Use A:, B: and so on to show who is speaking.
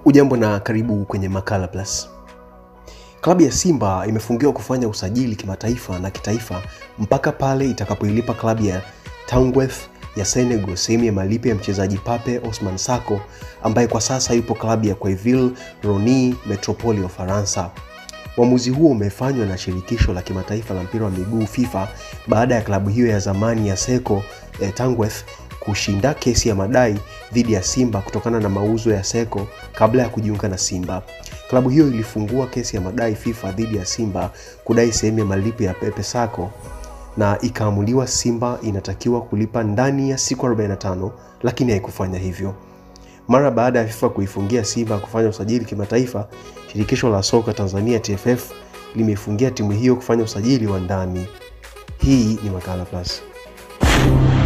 A: Ujambo na karibu kwenye Makala Plus. Klabu ya Simba imefungiwa kufanya usajili kimataifa na kitaifa mpaka pale itakapoilipa klabu ya Tangueth ya Senegal sehemu ya malipo ya mchezaji Pape Osman Sako ambaye kwa sasa yupo klabu ya Quevilly Rony Metropole ya Ufaransa. Uamuzi huo umefanywa na shirikisho la kimataifa la mpira wa miguu FIFA baada ya klabu hiyo ya zamani ya Seko eh, Tangueth kushinda kesi ya madai dhidi ya Simba kutokana na mauzo ya Seko kabla ya kujiunga na Simba. Klabu hiyo ilifungua kesi ya madai FIFA dhidi ya Simba kudai sehemu ya malipo ya Pepe Sako na ikaamuliwa Simba inatakiwa kulipa ndani ya siku 45, lakini haikufanya hivyo. Mara baada ya FIFA kuifungia Simba kufanya usajili kimataifa, shirikisho la soka Tanzania TFF limeifungia timu hiyo kufanya usajili wa ndani. Hii ni Makala Plus.